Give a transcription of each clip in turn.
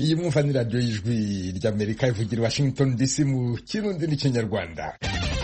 iyi mwumva ni radiyo y'ijwi ry'amerika ivugira i washington dc mu kirundi n'ikinyarwanda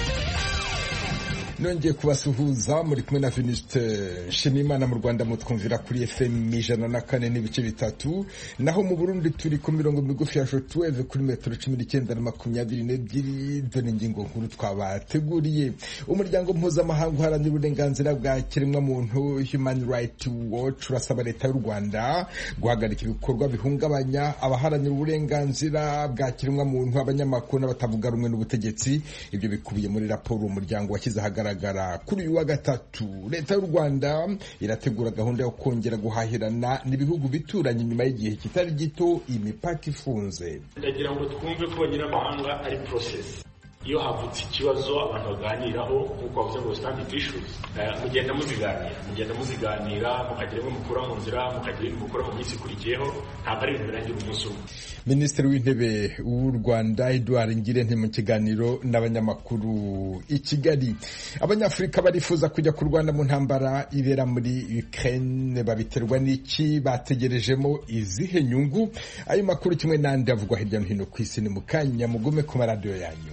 nongeye kubasuhuza muri kumwe na Venuste Nshimiyimana mu Rwanda mutwumvira kuri FM ijana na kane n'ibice bitatu naho mu Burundi turi ku mirongo migufi ya shortwave kuri metero cumi n'icyenda na makumyabiri n'ebyiri dore ingingo nkuru twabateguriye umuryango mpuzamahanga uharanira uburenganzira bwa kiremwamuntu Human Rights Watch urasaba leta y'u Rwanda guhagarika ibikorwa bihungabanya abaharanira uburenganzira bwa kiremwamuntu abanyamakuru n'abatavuga rumwe n'ubutegetsi ibyo bikubiye muri raporo umuryango washyize ahagaragara kuri uyu wa gatatu leta y'u rwanda irategura gahunda yo kongera guhahirana n'ibihugu bituranye nyuma y'igihe kitari gito imipaka ifunze ndagira ngo twumve ko abanyamahanga ari porosesi iyo havutse ikibazo abantu baganiraho nk'uko bavuze ngo standing issues mugenda muziganira mugenda muziganira mukagira ibyo mukura mu nzira mukagira ibyo mukura mu minsi ikurikiyeho ntabwo ari ibintu birangira umunsi umwe minisitiri w'intebe w'u rwanda edouard ngirente mu kiganiro n'abanyamakuru i kigali abanyafurika barifuza kujya kurwana mu ntambara ibera muri ukraine babiterwa n'iki bategerejemo izihe nyungu ayo makuru kimwe n'andi avugwa hirya no hino ku isi ni mu kanya mugume ku maradiyo yanyu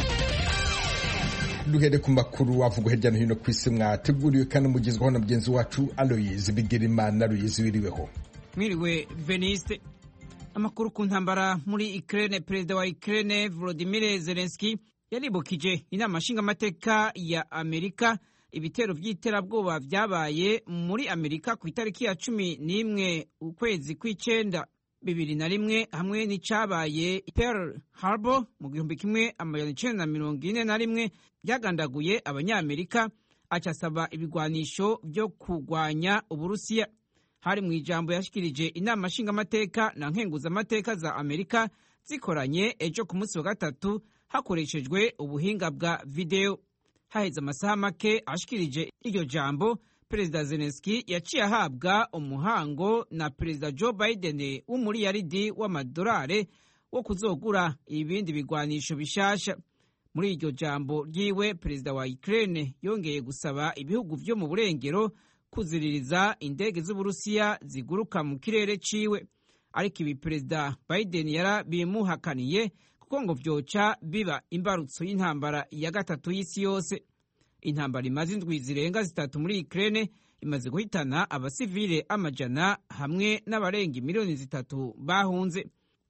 duhere ku makuru avugwa hirya no hino ku isi mwateguriwe kandi mugezwaho na mugenzi wacu aloyizi bigirimana aloyizi wiriweho mwiriwe veniste amakuru ku ntambara muri Ukraine perezida wa Ukraine Volodymyr Zelensky yaribukije inama nshingamateka ya Amerika ibitero by'iterabwoba byabaye muri Amerika ku itariki ya cumi n'imwe ukwezi kw'icenda bibiri na rimwe hamwe n'icabaye Pearl Harbor mu gihumbi kimwe amajana icenda na mirongo ine na rimwe byagandaguye abanyamerika acasaba ibigwanisho byo kurwanya Uburusiya hari mu ijambo yashikirije inama nshingamateka na nkenguzamateka za Amerika zikoranye ejo ku munsi wa gatatu hakoreshejwe ubuhinga bwa videwo haheze amasaha make ashikirije iryo jambo perezida Zelensky yaciye ahabwa umuhango na perezida Joe Biden w'umuriyaridi w'amadolari wo kuzogura ibindi bigwanisho bishasha muri iryo jambo ryiwe perezida wa Ukraine yongeye gusaba ibihugu vyo mu burengero kuziririza indege z'uburusiya ziguruka mu kirere ciwe ariko ibi perezida Biden yarabimuhakaniye kuko ngo vyoca biba imbarutso y'intambara ya gatatu y'isi yose intambara imaze indwi zirenga zitatu muri Ukraine imaze guhitana abasivile amajana hamwe n'abarenga miliyoni zitatu bahunze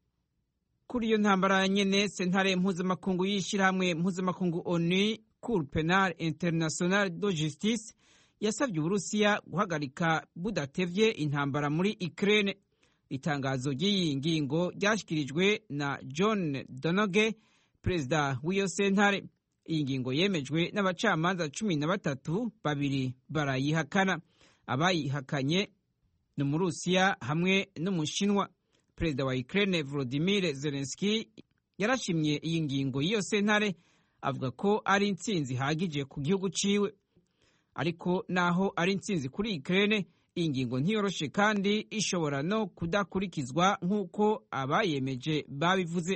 kuri iyo ntambara nyene sentare mpuzamakungu y'ishirahamwe mpuzamakungu ONU Cour Penal International de Justice yasabye uburusiya guhagarika budatevye intambara muri Ukraine itangazo ry'iyi ngingo ryashyikirijwe na John Donoge perezida w'iyo sentare iyi ngingo yemejwe n'abacamanza cumi na batatu babiri barayihakana abayihakanye ni umurusiya hamwe n'umushinwa perezida wa Ukraine Volodymyr Zelensky yarashimye iyi ngingo y'iyo sentare avuga ko ari intsinzi ihagije ku gihugu ciwe ariko naho ari intsinzi kuri Ukraine iyi ngingo ntiyoroshe kandi ishobora no kudakurikizwa nk'uko abayemeje babivuze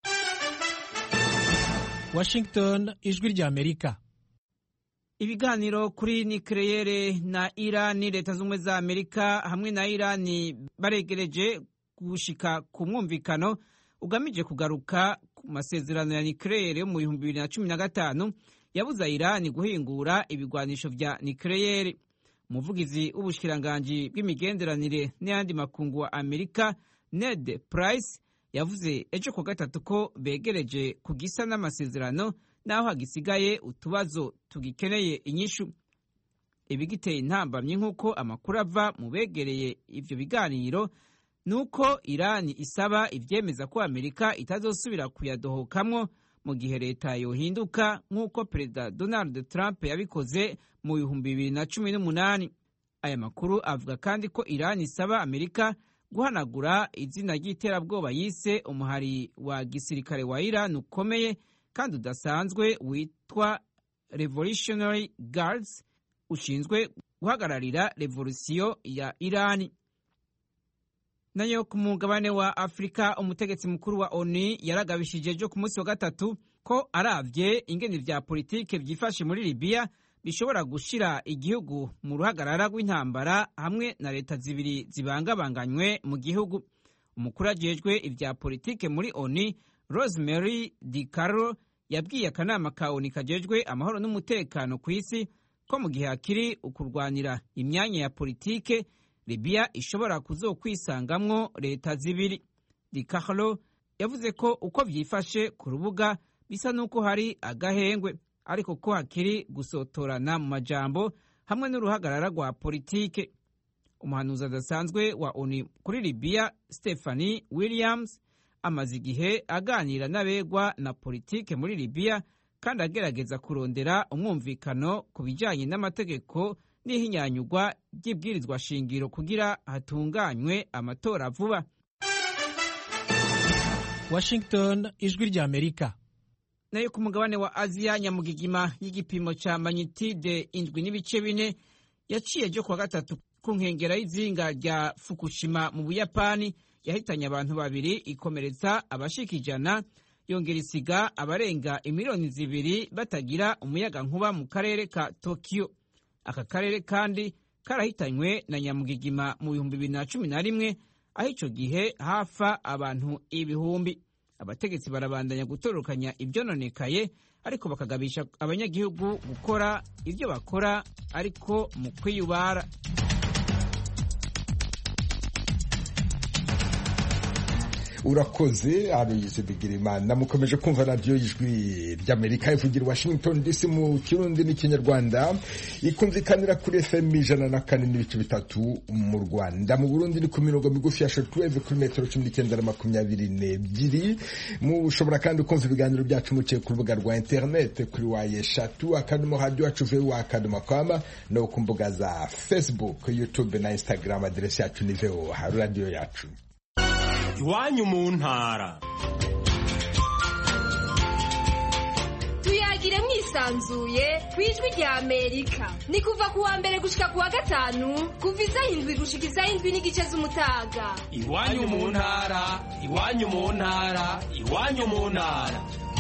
Washington ijwi rya Amerika ibiganiro kuri nikeleyere na Irani leta z'ubumwe za Amerika hamwe na Irani baregereje gushika ku mwumvikano ugamije kugaruka ku masezerano ya nikeleyere yo mu bihumbi bibiri na cumi na gatanu yabuza Irani guhingura ibigwanisho vya nikeleyere umuvugizi w'ubushikiranganji bw'imigenderanire n'ayandi makungu wa Amerika Ned Price yavuze ejo ku gatatu ko begereje ku gisa n'amasezerano naho hagisigaye utubazo tugikeneye inyishu ibigiteye intambamyi nk'uko amakuru ava mu begereye ivyo biganiro nuko Irani isaba ivyemeza ko Amerika itazosubira kuyadohokamwo mu gihe leta yohinduka nk'uko perezida Donald Trump yabikoze mu bihumbi bibiri na cumi n'umunani aya makuru avuga kandi ko Irani isaba Amerika guhanagura izina ry'iterabwoba yise umuhari wa gisirikare wa Iran ukomeye kandi udasanzwe witwa Revolutionary Guards ushinzwe guhagararira revolusiyo ya Irani nayo ku mugabane wa Afurika umutegetsi mukuru wa ONU yaragabishije ejo ku munsi wa gatatu ko aravye ingene vya politike vyifashe muri Libya bishobora gushira igihugu mu ruhagarara rw'intambara hamwe na leta zibiri zibangabanganywe mu gihugu umukuru ajejwe ibya politike muri oni rosemary di caro yabwiye akanama ka oni kajejwe amahoro n'umutekano ku isi ko mu gihe hakiri ukurwanira imyanya ya politike libiya ishobora kuzokwisangamwo leta zibiri di caro yavuze ko uko vyifashe ku rubuga bisa n'uko hari agahengwe ariko ko hakiri gusotorana mu majambo hamwe n'uruhagarara rwa politike umuhanuzi adasanzwe wa oni kuri libiya stephanie williams amaze igihe aganira n'abegwa na politike muri libiya kandi agerageza kurondera umwumvikano ku bijyanye n'amategeko n'ihinyanyugwa ry'ibwirizwa shingiro kugira hatunganywe amatora vuba washington ijwi ry'amerika nayo ku mugabane wa aziya nyamugigima y'igipimo cya manyitide indwi n'ibice bine yaciye ryo kuwa gatatu ku nkengera y'izinga rya fukushima mu buyapani yahitanye abantu babiri ikomeretsa abashika ijana yongera isiga abarenga imiliyoni zibiri batagira umuyaga nkuba mu karere ka tokiyo aka karere kandi karahitanywe na nyamugigima mu bihumbi bibiri na cumi na rimwe aho icyo gihe hafa abantu ibihumbi abategetsi barabandanya gutororokanya ibyononekaye ariko bakagabisha abanyagihugu gukora ibyo bakora ariko mu kwiyubara urakoze aroyize bigirimana mukomeje kumva radiyo y'ijwi ry'amerika ivugira washington dc mu kirundi n'ikinyarwanda ikumvikanira kuri fm ijana na kane n'ibice bitatu mu rwanda mu burundi ni ku mirongo migufi ya shortwave kuri metero cumi n'icyenda na makumyabiri n'ebyiri mushobora kandi kumva ibiganiro byacu muciye ku rubuga rwa interinete kuri wa eshatu akadomo radiyo wacu vewu akadomo kwama no ku mbuga za facebook youtube na instagram aderesi yacu ni vewu radiyo yacu iwanyu mu ntara tuyagire mwisanzuye ku ijwi rya amerika ni kuva ku wa mbere gushika ku wa gatanu kuva isaha indwi gushika isaha indwi n'igice z'umutaga iwanyu mu ntara iwanyu mu ntara iwanyu mu ntara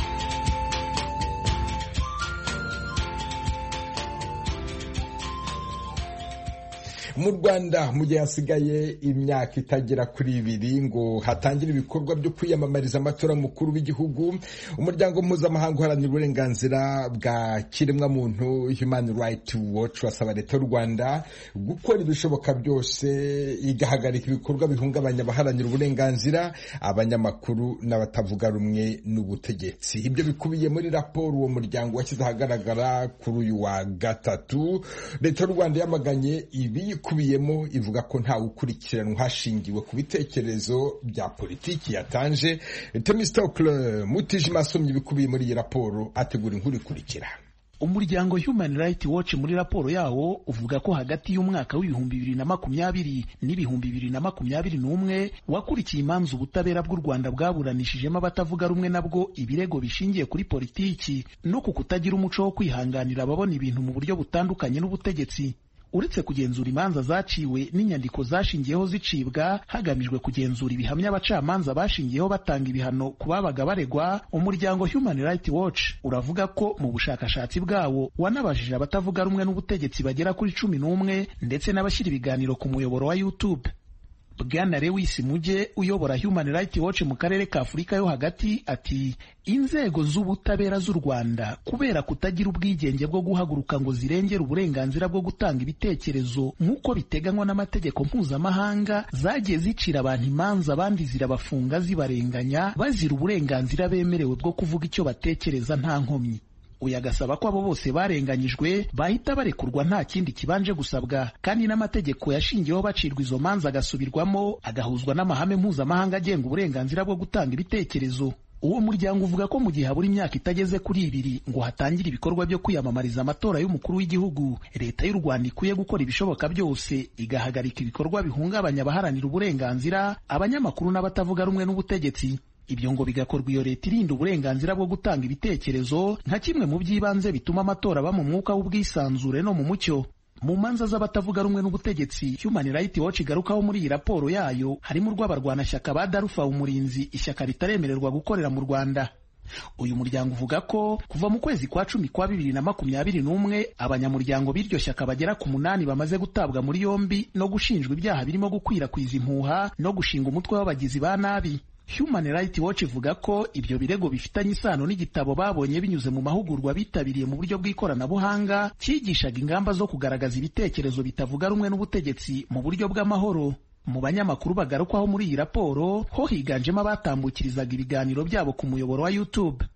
mu rwanda mu gihe hasigaye imyaka itagera kuri ibiri ngo hatangire ibikorwa byo kwiyamamariza amatora mukuru w'igihugu umuryango mpuzamahanga uharanira uburenganzira bwa kiremwamuntu human right watch wasaba leta y'u rwanda gukora ibishoboka byose igahagarika ibikorwa bihungabanya abaharanira uburenganzira abanyamakuru n'abatavuga rumwe n'ubutegetsi ibyo bikubiye muri raporo uwo muryango washyize ahagaragara kuri uyu wa gatatu leta y'u rwanda yamaganye ibi ikubiyemo ivuga ko ntawe ukurikiranwa hashingiwe ku bitekerezo bya politiki yatanje temistokle mutijima asomye ibikubiye muri iyi raporo ategura inkuru ikurikira umuryango human rights watch muri raporo yawo uvuga ko hagati y'umwaka w'ibihumbi bibiri na makumyabiri n'ibihumbi bibiri na makumyabiri n'umwe wakurikiye imanza ubutabera bw'u rwanda bwaburanishijemo abatavuga rumwe nabwo ibirego bishingiye kuri politiki no ku kutagira umuco wo kwihanganira ababona ibintu mu buryo butandukanye n'ubutegetsi uretse kugenzura imanza zaciwe n'inyandiko zashingiyeho zicibwa hagamijwe kugenzura ibihamya abacamanza bashingiyeho batanga ibihano ku babaga baregwa umuryango human rights watch uravuga ko mu bushakashatsi bwawo wanabajije abatavuga rumwe n'ubutegetsi bagera kuri cumi n'umwe ndetse n'abashyira ibiganiro ku muyoboro wa youtube bwana lewis mujye uyobora human rights watch mu karere ka afurika yo hagati ati inzego z'ubutabera z'u rwanda kubera kutagira ubwigenge bwo guhaguruka ngo zirengere uburenganzira bwo gutanga ibitekerezo nk'uko biteganywa n'amategeko mpuzamahanga zagiye zicira abantu imanza abandi zirabafunga zibarenganya bazira uburenganzira bemerewe bwo kuvuga icyo batekereza nta nkomyi uyu agasaba ko abo bose barenganyijwe bahita barekurwa nta kindi kibanje gusabwa kandi n'amategeko yashingiyeho bacirwa izo manza agasubirwamo agahuzwa n'amahame mpuzamahanga agenga uburenganzira bwo gutanga ibitekerezo uwo muryango uvuga ko mu gihe habura imyaka itageze kuri ibiri ngo hatangire ibikorwa byo kwiyamamariza amatora y'umukuru w'igihugu leta y'u rwanda ikwiye gukora ibishoboka byose igahagarika ibikorwa bihungabanya abaharanira uburenganzira abanyamakuru n'abatavuga rumwe n'ubutegetsi ibyo ngo bigakorwa iyo leta irinda uburenganzira bwo gutanga ibitekerezo nka kimwe mu by'ibanze bituma amatora aba mu mwuka w'ubwisanzure no mu mucyo mu manza z'abatavuga rumwe n'ubutegetsi human rights watch igarukaho muri iyi raporo yayo harimo urw'abarwanashyaka ba darufa umurinzi ishyaka ritaremererwa gukorera mu rwanda uyu muryango uvuga ko kuva mu kwezi kwa cumi kwa bibiri na makumyabiri n'umwe abanyamuryango b'iryo shyaka bagera ku munani bamaze gutabwa muri yombi no gushinjwa ibyaha birimo gukwirakwiza impuha no gushinga umutwe w'abagizi ba nabi Human Rights Watch ivuga ko ibyo birego bifitanye isano n'igitabo babonye binyuze mu mahugurwa bitabiriye mu buryo bw'ikoranabuhanga cyigishaga ingamba zo kugaragaza ibitekerezo bitavuga rumwe n'ubutegetsi mu buryo bw'amahoro mu banyamakuru bagarukwaho muri iyi raporo ho higanjemo abatambukirizaga ibiganiro byabo ku muyoboro wa YouTube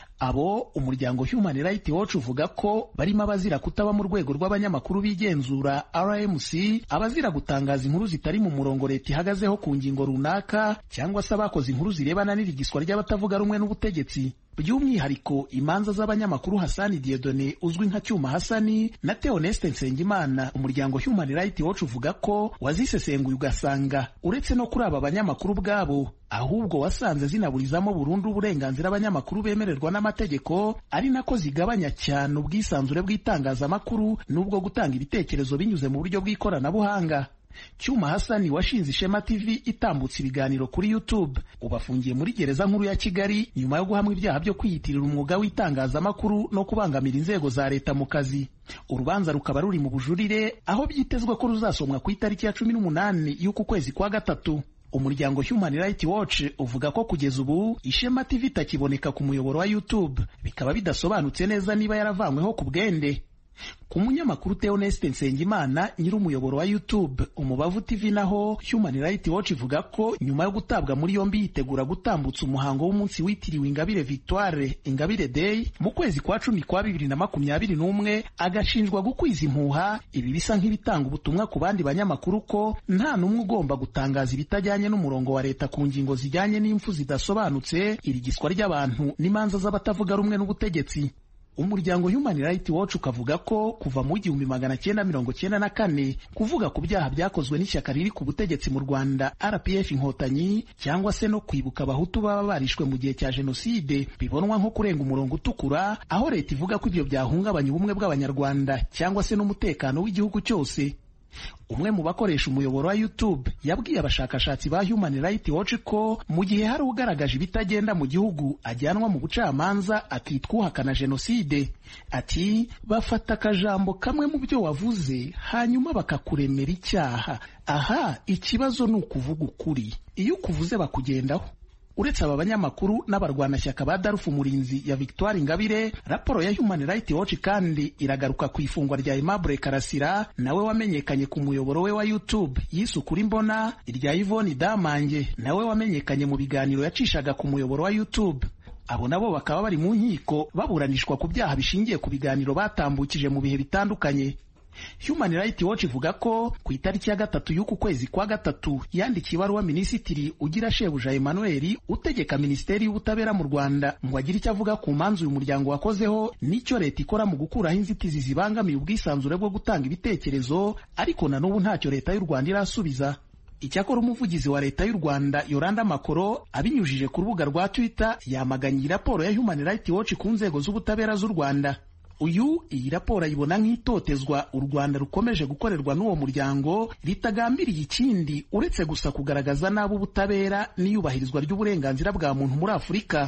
abo umuryango Human Rights Watch uvuga ko barimo abazira kutaba mu rwego rw'abanyamakuru bigenzura RMC abazira gutangaza inkuru zitari mu murongo leta ihagazeho ku ngingo runaka cyangwa se abakoze inkuru zirebana n'irigiswa ry'abatavuga rumwe n'ubutegetsi by'umwihariko imanza z'abanyamakuru Hasani Diedone uzwi nka Cyuma Hasani na Theoneste Nsengimana umuryango Human Rights Watch uvuga ko wazisesenguye ugasanga uretse no kuri aba banyamakuru ubwabo ahubwo wasanze zinaburizamo burundu uburenganzira abanyamakuru bemererwa n'amategeko ari nako zigabanya cyane ubwisanzure bw'itangazamakuru n'ubwo gutanga ibitekerezo binyuze mu buryo bw'ikoranabuhanga Cyuma Hasani washinze Ishema TV itambutse ibiganiro kuri YouTube ubu afungiye muri gereza nkuru ya Kigali nyuma yo guhamwa ibyaha byo kwiyitirira umwuga w'itangazamakuru no kubangamira inzego za leta mu kazi urubanza rukaba ruri mu bujurire aho byitezwe ko ruzasomwa ku itariki ya cumi n'umunani y'uku kwezi kwa gatatu umuryango Human Rights Watch uvuga ko kugeza ubu Ishema TV itakiboneka ku muyoboro wa YouTube bikaba bidasobanutse neza niba yaravanyweho ku bwende ku munyamakuru Theoneste Nsengimana nyiri umuyoboro wa YouTube Umubavu TV naho Human Rights Watch ivuga ko nyuma yo gutabwa muri yombi yitegura gutambutsa umuhango w'umunsi witiriwe Ingabire Victoire Ingabire Day mu kwezi kwa cumi kwa bibiri na makumyabiri n'umwe agashinjwa gukwiza impuha ibi bisa nk'ibitanga ubutumwa ku bandi banyamakuru ko nta n'umwe ugomba gutangaza ibitajyanye n'umurongo wa leta ku ngingo zijyanye n'impfu zidasobanutse irigiswa ry'abantu n'imanza z'abatavuga rumwe n'ubutegetsi umuryango Human Rights Watch ukavuga ko kuva mu igihumbi magana cyenda mirongo cyenda na kane kuvuga ku byaha byakozwe n'ishyaka riri ku butegetsi mu Rwanda RPF Inkotanyi cyangwa se no kwibuka abahutu baba barishwe mu gihe cya jenoside bibonwa nko kurenga umurongo utukura aho leta ivuga ko ibyo byahungabanya ubumwe bw'abanyarwanda cyangwa se n'umutekano w'igihugu cyose umwe mu bakoresha umuyoboro wa YouTube yabwiye abashakashatsi ba Human Rights Watch ko mu gihe hari ugaragaje ibitagenda mu gihugu ajyanwa mu bucamanza akitwa uhakana jenoside ati bafata akajambo kamwe mu byo wavuze hanyuma bakakuremera icyaha aha ikibazo ni ukuvuga ukuri iyo ukuvuze bakugendaho uretse aba banyamakuru n'abarwanashyaka ba darufu umurinzi ya victoire ingabire raporo ya human rights watch kandi iragaruka ku ifungwa rya aimable karasira nawe wamenyekanye ku muyoboro we wa youtube yise ukuri mbona irya yvonne damange nawe wamenyekanye mu biganiro yacishaga ku muyoboro wa youtube abo nabo bakaba bari mu nkiko baburanishwa ku byaha bishingiye ku biganiro batambukije mu bihe bitandukanye Human Rights Watch ivuga ko ku itariki ya gatatu y'uku kwezi kwa gatatu yandikiye ibaruwa minisitiri ugira shebuja Emmanuel utegeka minisiteri y'ubutabera mu Rwanda ngo agire icyo avuga ku manzu uyu muryango wakozeho n'icyo leta ikora mu gukuraho inzitizi zibangamiye ubwisanzure bwo gutanga ibitekerezo ariko na n'ubu ntacyo leta y'u Rwanda irasubiza icyakora umuvugizi wa leta y'u Rwanda Yoranda Makoro abinyujije ku rubuga rwa Twitter yamaganye iyi raporo ya Human Rights Watch ku nzego z'ubutabera z'u Rwanda uyu iyi raporo ayibona nk'itotezwa u Rwanda rukomeje gukorerwa n'uwo muryango ritagambiriye ikindi uretse gusa kugaragaza nabi ubutabera n'iyubahirizwa ry'uburenganzira bwa muntu muri Afurika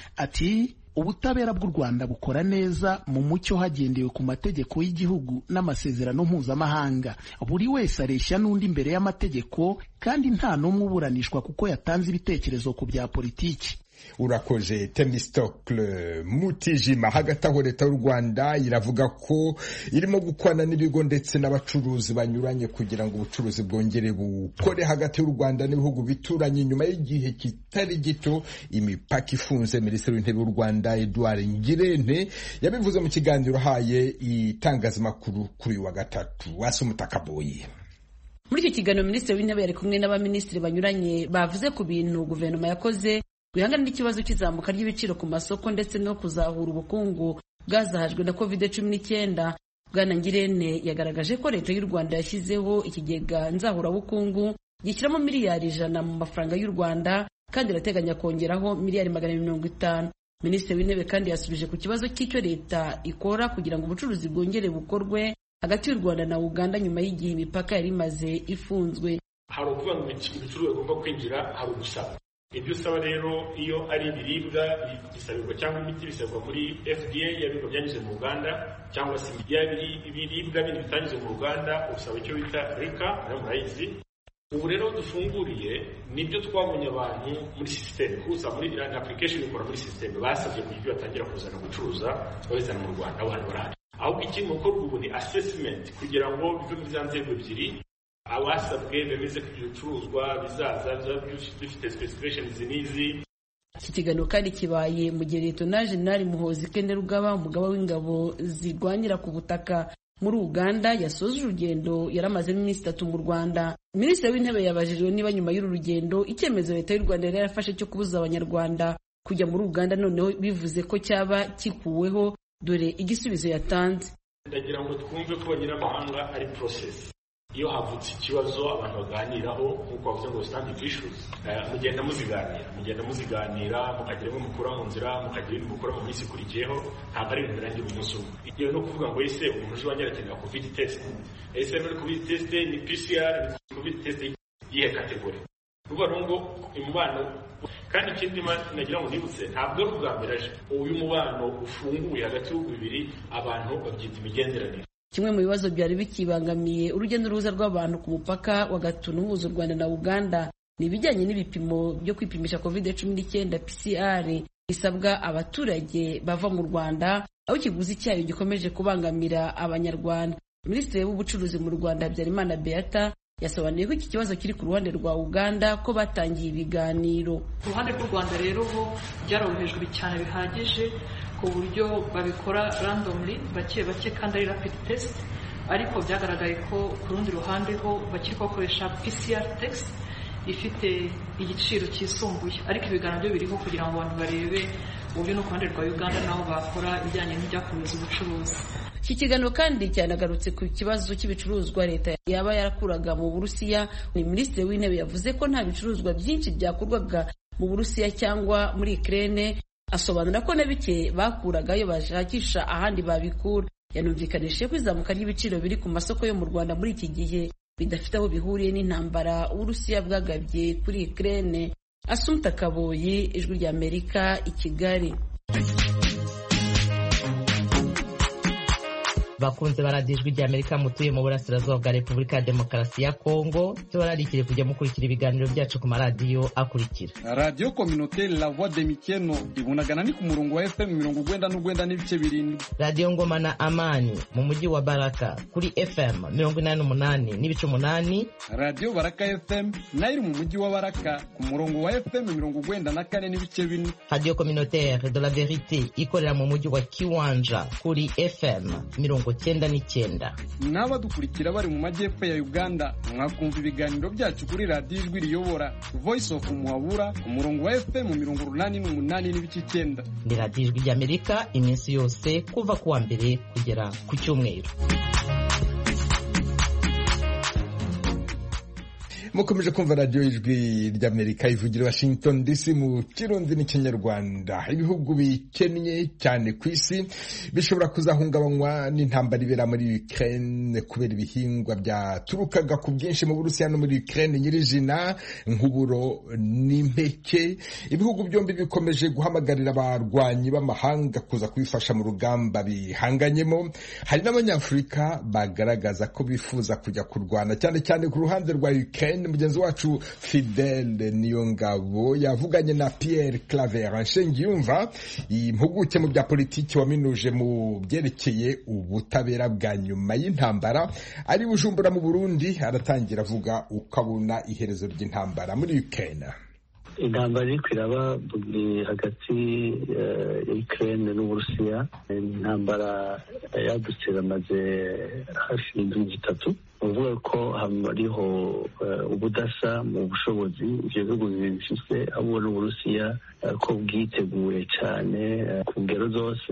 ati ubutabera bw'u Rwanda bukora neza mu mucyo hagendewe ku mategeko y'igihugu n'amasezerano mpuzamahanga buri wese areshya n'undi imbere y'amategeko kandi nta n'umwe uburanishwa kuko yatanze ibitekerezo ku bya politiki urakoze temistokle mutijima hagati aho leta y'u rwanda iravuga ko irimo gukorana n'ibigo ndetse n'abacuruzi banyuranye kugira ngo ubucuruzi bwongere bukore hagati y'u rwanda n'ibihugu bituranye nyuma y'igihe kitari gito imipaka ifunze minisitiri w'intebe w'u rwanda edouard ngirente yabivuze mu kiganiro ahaye itangazamakuru kuri uyu wa gatatu wasi umutakaboye muri icyo kiganiro minisitiri w'intebe yari kumwe n'abaminisitiri banyuranye bavuze ku bintu guverinoma yakoze guhangana n'ikibazo cy'izamuka ry'ibiciro ku masoko ndetse no kuzahura ubukungu bwazahajwe na covid cumi n'icyenda bwana ngirente yagaragaje ko leta y'u rwanda yashyizeho ikigega nzahurabukungu gishyiramo miliyari ijana mu mafaranga y'u rwanda kandi irateganya kongeraho miliyari magana mirongo itanu minisitiri w'intebe kandi yasubije ku kibazo cy'icyo leta ikora kugira ngo ubucuruzi bwongere bukorwe hagati y'u rwanda na uganda nyuma y'igihe imipaka yari imaze ifunzwe hari ukuvuga ngo ibicuruzwa bigomba kwinjira hari ugusaba ibyo usaba rero iyo ari ibiribwa bisabirwa cyangwa imiti bisabwa muri fda yabirwa byanyuze mu ruganda cyangwa se ibiribwa bindi bitanyuze mu ruganda usaba icyo bita rika nayo murayizi ubu rero dufunguriye nibyo twabonye abantu muri sisiteme kuza muri na application ikora muri sisiteme basabye kugira ibyo batangira kuzana gucuruza babizana mu rwanda abantu barahari ahubwo ikindi gukorwa ubu ni assessment kugira ngo bive muri za nzego ebyiri abasabwe bemeze ko ibyo bicuruzwa bizaza bifite specification izi n'izi iki kiganiro kandi kibaye mu gihe leta jenerali muhozi kende rugaba umugaba w'ingabo zirwanira ku butaka muri uganda yasoje urugendo yari amazemo iminsi itatu mu rwanda minisitiri w'intebe yabajijwe niba nyuma y'uru rugendo icyemezo leta y'u rwanda yari yarafashe cyo kubuza abanyarwanda kujya muri uganda noneho bivuze ko cyaba kikuweho dore igisubizo yatanze ndagira ngo twumve ko abanyamahanga ari process iyo havutse ikibazo abantu baganiraho nk'uko bavuze ngo standing issues mugenda muziganira mugenda muziganira mukagira imwe mukura mu nzira mukagira ibindi mukura mu minsi ikurikiyeho ntabwo ari ibintu birangira umunsi umwe iyo no kuvuga ngo ese umuntu uje wongera akenera covid test ese muri covid test ni pcr ni covid test yihe kategori ruba ngo umubano kandi ikindi nagira ngo nibutse ntabwo ari ubwa mbere aje uyu mubano ufunguye hagati y'ibihugu bibiri abantu babyita imigenderanire kimwe mu bibazo byari bikibangamiye urujya n'uruza rw'abantu ku mupaka wa gatunu uhuza u rwanda na uganda ni ibijyanye n'ibipimo byo kwipimisha covid cumi n'icyenda pcr bisabwa abaturage bava mu rwanda aho ikiguzi cyayo gikomeje kubangamira abanyarwanda minisitiri w'ubucuruzi mu rwanda habyarimana beata yasobanuye ko iki kibazo kiri ku ruhande rwa uganda ko batangiye ibiganiro ku ruhande rw'u rwanda rero ho byarorohejwe cyane bihagije ku buryo babikora randomly bake bake kandi ari rapid test ariko byagaragaye ko ku rundi ruhande ho bakiri bakoresha pcr test ifite igiciro cyisumbuye ariko ibiganiro byo biriho kugira ngo abantu barebe uburyo no ku ruhande rwa uganda naho bakora ibijyanye n'ibyakomeza ubucuruzi iki kiganiro kandi cyanagarutse ku kibazo cy'ibicuruzwa leta yaba yarakuraga mu burusiya ni minisitiri w'intebe yavuze ko nta bicuruzwa byinshi byakurwaga mu burusiya cyangwa muri ikirere asobanura ko na bike bakuragayo bashakisha ahandi babikura yanumvikanishije ko izamuka ry'ibiciro biri ku masoko yo mu rwanda muri iki gihe bidafite aho bihuriye n'intambara uburusiya bwagabye kuri ikirere asumta kaboyi ijwi ry'amerika i kigali bakunze baradiye ijwi ry'amerika mutuye mu burasirazuba bwa repubulika ya demokarasi ya kongo tubararikire kujya mukurikira ibiganiro byacu ku maradiyo akurikira radiyo kominoteri la voix de mikeno ibunagana ni ku murongo wa fm mirongo ugwenda n'ugwenda n'ibice birindwi radiyo ngoma na amani mu mujyi wa baraka kuri fm mirongo inani n'umunani n'ibice umunani radiyo baraka fm nayo iri mu mujyi wa baraka ku murongo wa fm mirongo ugwenda na kane n'ibice bine radiyo kominoteri de la verite ikorera mu mujyi wa kiwanja kuri fm mirongo cyenda n'icyenda n'abadukurikira bari mu majyepfo ya uganda mwakumva ibiganiro byacu kuri radiyo ijwi riyobora voice of muhabura ku murongo wa fm mirongo urunani n'umunani n'ibice icyenda ni radiyo ijwi ry'amerika iminsi yose kuva ku wa mbere kugera ku cyumweru mukomeje kumva radiyo ijwi ry'amerika ivugira washington dc mu kirundi n'ikinyarwanda ibihugu bikennye cyane ku isi bishobora kuzahungabanywa n'intambara ibera muri ukraine kubera ibihingwa byaturukaga ku bwinshi mu burusiya no muri ukraine nyirizina nk'uburo n'impeke ibihugu byombi bikomeje guhamagarira abarwanyi b'amahanga kuza kubifasha mu rugamba bihanganyemo hari n'abanyafurika bagaragaza ko bifuza kujya kurwana cyane cyane ku ruhande rwa ukraine mugenzi wacu fidele niyongabo yavuganye na pierre claver nshengiyumva impuguke mu bya politiki waminuje mu byerekeye ubutabera bwa nyuma y'intambara ari bujumbura mu burundi aratangira avuga uko abona iherezo ry'intambara muri ukraine intambara iri kwiraba hagati ya ukraine n'uburusiya intambara yadutse bamaze hafi y'indwi zitatu uvuga ko hariho ubudasa mu bushobozi ibyo bihugu bifite abo n'uburusiya ko bwiteguye cyane ku ngero zose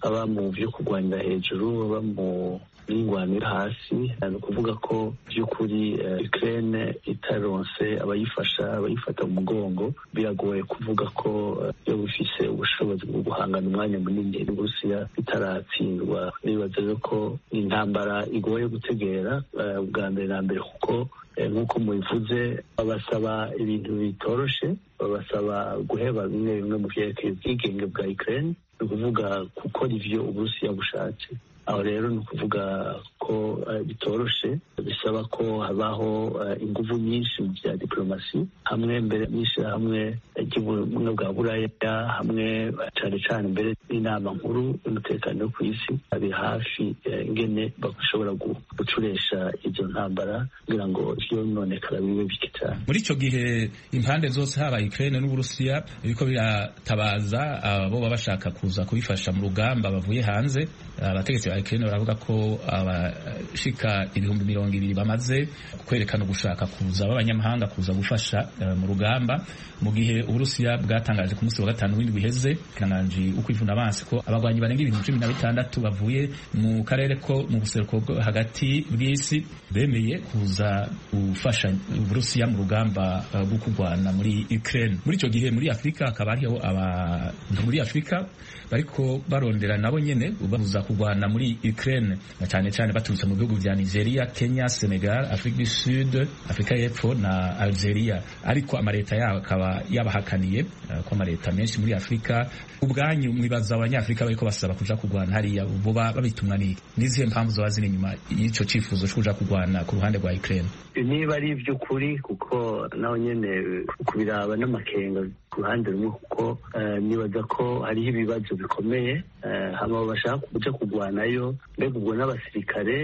aba mu byo kurwanira hejuru aba mu n'ingwanira hasi ni ukuvuga ko by'ukuri Ukraine itaronse abayifasha abayifata mu mugongo biragoye kuvuga ko iyo bifise ubushobozi bwo guhangana umwanya munini n'Uburusiya bitaratsindwa nibaza rero ko intambara igoye gutegera bwa mbere na mbere kuko nk'uko mubivuze babasaba ibintu bitoroshe babasaba guheba bimwe bimwe mu vyerekeye ubwigenge bwa Ukraine ni ukuvuga gukora ivyo Uburusiya bushatse aho rero ni ukuvuga ko bitoroshe bisaba ko habaho ingufu nyinshi mu bya diplomasi hamwe mbere n'ishyirahamwe ry'ubumwe bwa buraya hamwe cyane cyane mbere n'inama nkuru y'umutekano wo ku isi bari hafi ingene bashobora gucuresha izo ntambara kugira ngo vyononekara bibe bike cyane muri icyo gihe impande zose haba Ukraine n'Uburusiya biriko biratabaza abo baba bashaka kuza kubifasha mu rugamba bavuye hanze abategetsi ba Ukraine baravuga ko abashika ibihumbi mirongo ibiri bamaze kwerekana ugushaka kuza b'abanyamahanga kuza gufasha uh, mu rugamba mu gihe Uburusiya bwatangaje ku munsi wa gatanu w'indwi iheze kananji ukwivuna abansi ko abagwanyi barenga ibintu cumi na bitandatu bavuye mu karere ko mu buseruko hagati bw'isi bemeye kuza gufasha Uburusiya mu rugamba rwo uh, kurwana muri Ukraine muri icyo gihe muri Afurika hakaba hariho abantu muri Afurika bariko barondera nabo nyene babuza kurwana muri Ukraine na cyane cyane baturutse mu bihugu vya Nigeria, Kenya, Senegal, Afrique du Sud, Afrika y'Epfo na Algeria ariko amareta yabo akaba yabahakaniye uh, ko amareta menshi muri Afrika ubwanyu mwibaza abanyafrika bariko basaba kuja kurwana hariya boba babitumwa n'iki n'izihe mpamvu zoba ziri inyuma y'ico cifuzo co kuja kurwana ku ruhande rwa Ukraine niba ari iby'ukuri kuko naho nyene kubiraba n'amakenga ku ruhande rumwe kuko nibaza ko hariho ibibazo bikomeye hama bashaka kuja kurwanayo mbega ubwo n'abasirikare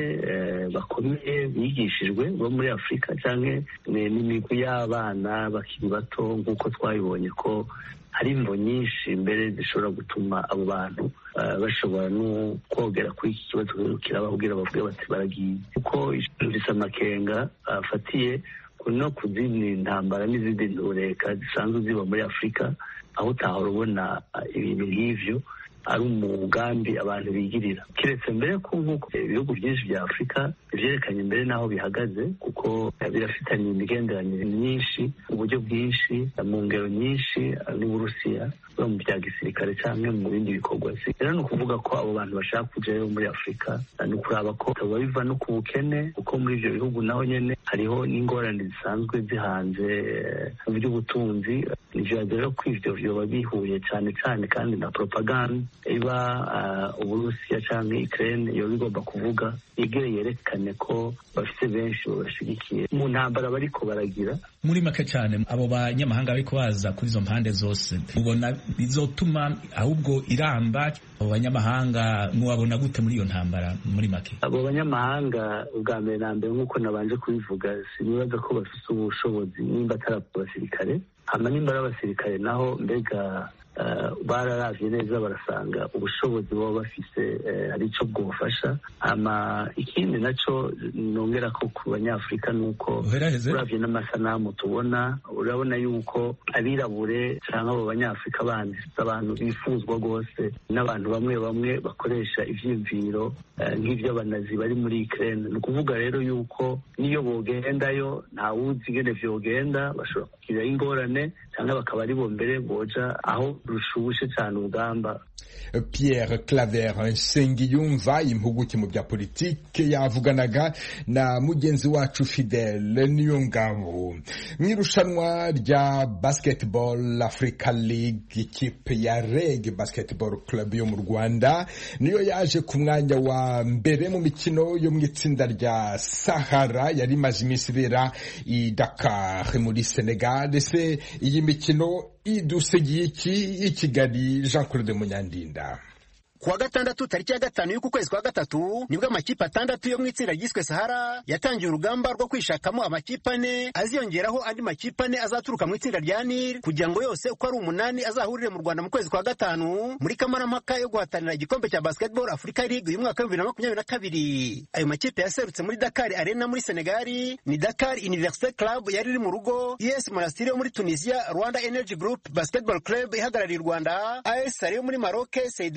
bakomeye bigishijwe bo muri afurika canke n'imigwi y'abana bakiri bato nk'uko twabibonye ko hari imvo nyinshi mbere zishobora gutuma abo bantu bashobora no kogera kuri iki kibazo kirababwira bavuge bati baragiye kuko bisa amakenga afatiye no ku zindi ntambara n'izindi ntureka zisanzwe ziba muri afurika aho utahora ubona ibintu nk'ivyo ari umugambi abantu bigirira keretse mbere ko nk'uko ibihugu byinshi bya afurika bivyerekanye mbere n'aho bihagaze kuko birafitanye imigenderanire myinshi uburyo bwinshi mu ngero nyinshi n'uburusiya mu bya gisirikare cyangwa mu bindi bikorwa rero ni ukuvuga ko abo bantu bashaka kujayo muri afurika ni ukuraba ko bitaba biva no ku bukene kuko muri ibyo bihugu naho nyene hariho n'ingorane zisanzwe zihanze mu by'ubutunzi ivyo rero ko ivyo vyoba bihuye cyane cyane kandi na propaganda iba uburusiya canke ukraine yoba igomba kuvuga igere yerekane ko bafite benshi babashigikiye mu ntambara bariko baragira muri make cyane abo banyamahanga bariko baza kuri izo mpande zose ubona bizotuma ahubwo iramba abo banyamahanga mwabona gute muri iyo ntambara muri make abo banyamahanga ubwa mbere na mbere nk'uko nabanje kubivuga sinibaza ko bafite ubushobozi nimba atari abasirikare hama nimba ari abasirikare naho mbega bararavye neza barasanga ubushobozi baba bafise hari ico bwofasha hama ikindi naco nongera ko ku banyafurika nuko uravye n'amasanamu tubona urabona yuko abirabure canke abo banyafurika bandi abantu bifuzwa rwose n'abantu bamwe bamwe bakoresha ivyiyumviro nk'ivy'abanazi bari muri Ukraine ni ukuvuga rero yuko niyo bogendayo ntawuzi ingene vyogenda bashobora kugira ingorane canke bakaba ari bo mbere boja aho rushushe cyane urugamba Pierre Claver Nsengiyumva impuguke mu bya politike yavuganaga na mugenzi wacu Fidele Niyongabo mu irushanwa rya Basketball Africa League ikipe ya REG Basketball Club yo mu Rwanda niyo yaje ku mwanya wa mbere mu mikino yo mu itsinda rya Sahara yari imaze iminsi ibera i Dakar muri Senegal ese iyi mikino idusegiye iki i Kigali Jean Claude Munyandinda kuwa gatandatu tariki ya gatanu y'uku kwezi kwa gatatu nibwo amakipe atandatu yo mu itsinda ryiswe Sahara yatangiye urugamba rwo kwishakamo amakipe ane aziyongeraho andi makipe ane azaturuka mu itsinda rya Nil kugira ngo yose uko ari umunani azahurire mu Rwanda mu kwezi kwa gatanu muri kamarampaka yo guhatanira igikombe cya Basketball Africa League uyu mwaka wa bibiri na makumyabiri na kabiri ayo makipe yaserutse muri Dakar Arena muri Senegali ni Dakar Université Club yari iri mu rugo US Monastir yo muri Tunisia Rwanda Energy Group Basketball Club ihagarariye u Rwanda AS Sale yo muri Maroc Seydou Legacy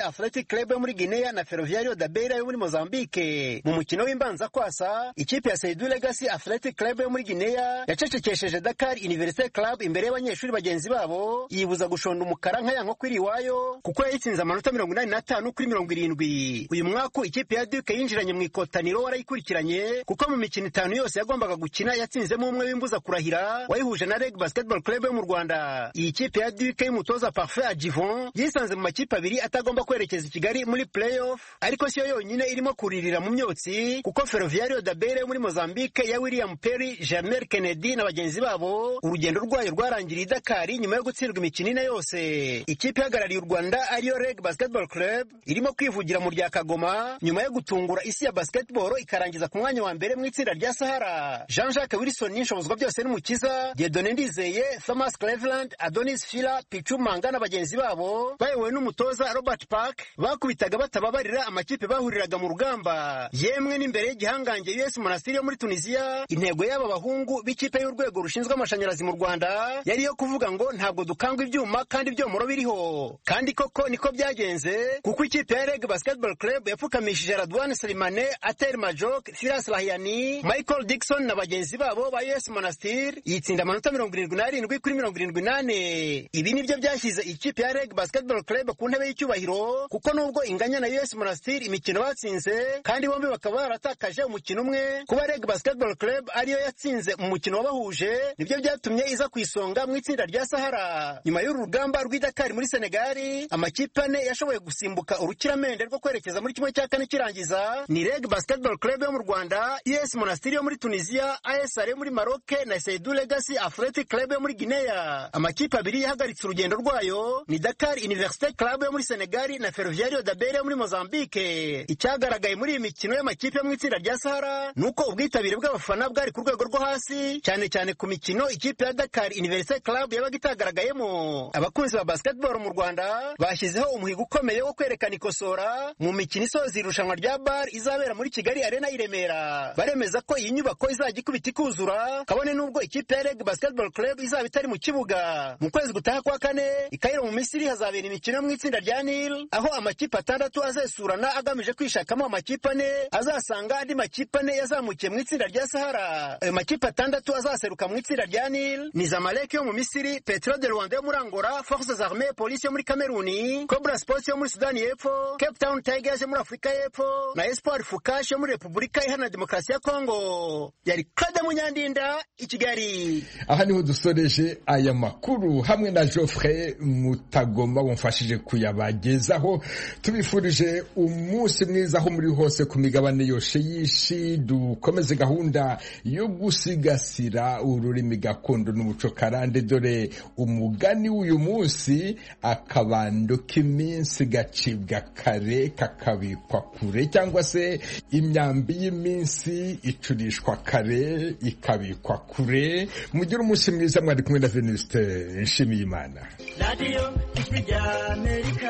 Athletic Club yo muri Guinea na Ferroviario da Beira yo muri Mozambique mu mukino w'imbanza kwasa ikipe ya Saidu Legacy Athletic Club yo muri Guinea yacecekesheje Dakar University Club imbere y'abanyeshuri bagenzi babo yibuza gushonda umukara nka yanko kwiri iwayo kuko yayitsinze amanota mirongo inani n'atanu kuri mirongo irindwi uyu mwaka ikipe ya Duke yinjiranye mu ikotaniro warayikurikiranye kuko mu mikino itanu yose yagombaga gukina yatsinzemo umwe w'imbuza kurahira wayihuje na Reg Basketball Club yo mu Rwanda iyi kipe ya Duke y'umutoza Parfait Adjivon yisanze mu makipe abiri atagomba kwerekeza i Kigali muri playoff ariko siyo yonyine irimo kuririra mu myotsi kuko Ferroviario da Beira yo muri Mozambique ya William Perry Jamel Kennedy na bagenzi babo urugendo rwayo rwarangiriye i Dakar nyuma yo gutsindwa imikino ine yose ikipe ihagarariye u Rwanda ariyo Reg Basketball Club irimo kwivugira mu rya Kagoma nyuma yo gutungura isi ya basketball ikarangiza ku mwanya wa mbere mu itsinda rya Sahara Jean-Jacques Wilson n'inshobozwa byose n'umukiza Dieudonné Ndizeye Thomas Cleveland Adonis Fila Pichu Manga na bagenzi babo bayobowe n'umutoza Robert Park bakubitaga batababarira amakipe bahuriraga mu rugamba yemwe n'imbere y'igihangange US Monastir yo muri Tunisia intego y'aba bahungu b'ikipe y'urwego rushinzwe amashanyarazi mu Rwanda yari yo kuvuga ngo ntabwo dukangwa ibyuma kandi ibyomoro biriho kandi koko niko byagenze kuko ikipe ya Reg Basketball Club yapfukamishije Radwan Salimane Atel Majok Firas Lahiani Michael Dixon na bagenzi babo ba US Monastir yitsinda amanota mirongo irindwi n'arindwi kuri mirongo irindwi n'ane ibi nibyo byashyize ikipe ya Reg Basketball Club ku ntebe y'icyubahiro kuko nubwo inganya na US Monastir imikino batsinze kandi bombi bakaba baratakaje umukino umwe kuba Reg Basketball Club ariyo yatsinze mu mukino wabahuje nibyo byatumye iza ku isonga mu itsinda rya Sahara nyuma y'uru rugamba rw'i Dakar muri Senegal amakipe ane yashoboye gusimbuka urukiramende rwo kwerekeza muri kimwe cya kane kirangiza ni Reg Basketball Club yo mu Rwanda US Monastir yo muri Tunisia ASR yo muri Maroc na Saidu Legacy Athletic Club yo muri Guinea amakipe abiri yahagaritse urugendo rwayo ni Dakar Université Club yo muri Senegal na Ferroviario da Beira yo muri Mozambique icyagaragaye muri iyi mikino y'amakipe yo mu itsinda rya Sahara nuko ubwitabire bw'abafana bwari ku rwego rwo hasi cyane cyane ku mikino ikipe ya Dakar Université Club yabaga itagaragayemo abakunzi ba basketball mu Rwanda bashyizeho umuhigo ukomeye wo kwerekana ikosora mu mikino isoza irushanwa rya bar izabera muri Kigali Arena i Remera baremeza ko iyi nyubako izajya ikubita ikuzura kabone nubwo ikipe ya Reg Basketball Club izaba itari mu kibuga mu kwezi gutaha kwa kane i Cairo mu Misiri hazabera imikino mu itsinda rya Nil aho amakipe atandatu azesurana agamije kwishakamo amakipe ane azasanga andi makipe ane yazamukiye mu itsinda rya Sahara ayo makipe atandatu azaseruka mu itsinda rya Nil ni Zamalek yo mu Misiri Petro de Rwanda yo muri Angola Forces Armées Police yo muri Kameruni Cobra Sports yo muri Sudani y'Epfo Cape Town Tigers yo muri Afurika y'Epfo na Espoir Fukash yo muri Repubulika Iharanira Demokarasi ya Kongo yari Claude Munyandinda i Kigali aha niho dusoreje aya makuru hamwe na Geoffrey Mutagoma wamfashije kuyabagezaho tubifurije umunsi mwiza aho muri hose ku migabane yose y'isi dukomeze gahunda yo gusigasira ururimi gakondo n'umuco karande dore umugani w'uyu munsi akabando k'iminsi gacibwa kare kakabikwa kure cyangwa se imyambi y'iminsi icurishwa kare ikabikwa kure mugire umunsi mwiza mwari kumwe na Venuste Nshimiyimana radiyo ijwi rya amerika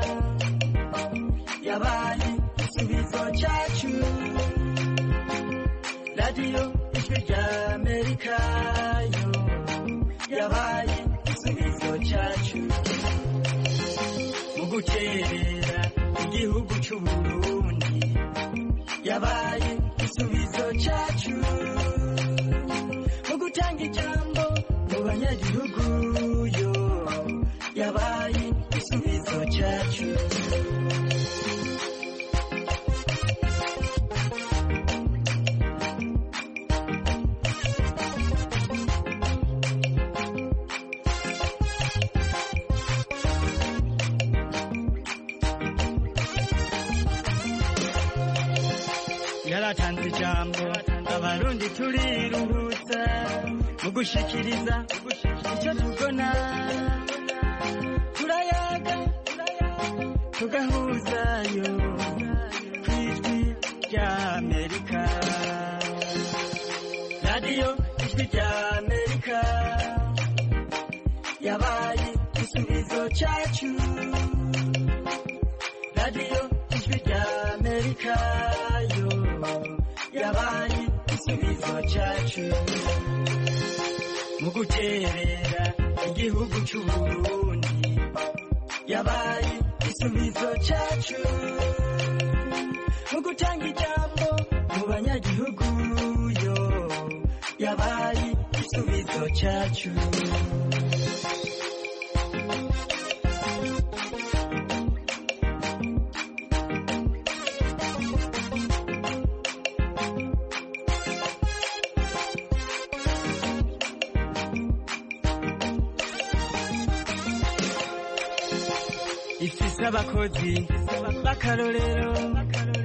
yabaye igisubizo cyacu radiyo ijwi rya amerika yo yabaye igisubizo cyacu mu gukerera igihugu cy'u Burundi yabaye igisubizo cyacu mu gutanga ijambo mu banyagihugu yo yabaye igisubizo cyacu yaratanze ijambo abarundi turiruhutsa mu gushikiriza icyo tubona turayaga tugahuzayo ku ijwi rya amerika radiyo ijwi rya amerika yabaye igisubizo cyacu radiyo ijwi rya amerika yo yabaye igisubizo cyacu mu guterera igihugu cy'u Burundi yabaye igisubizo igisubizo cyacu mu gutanga ijambo mu banyagihugu yo yabaye igisubizo cyacu ifise abakozi b'akarorero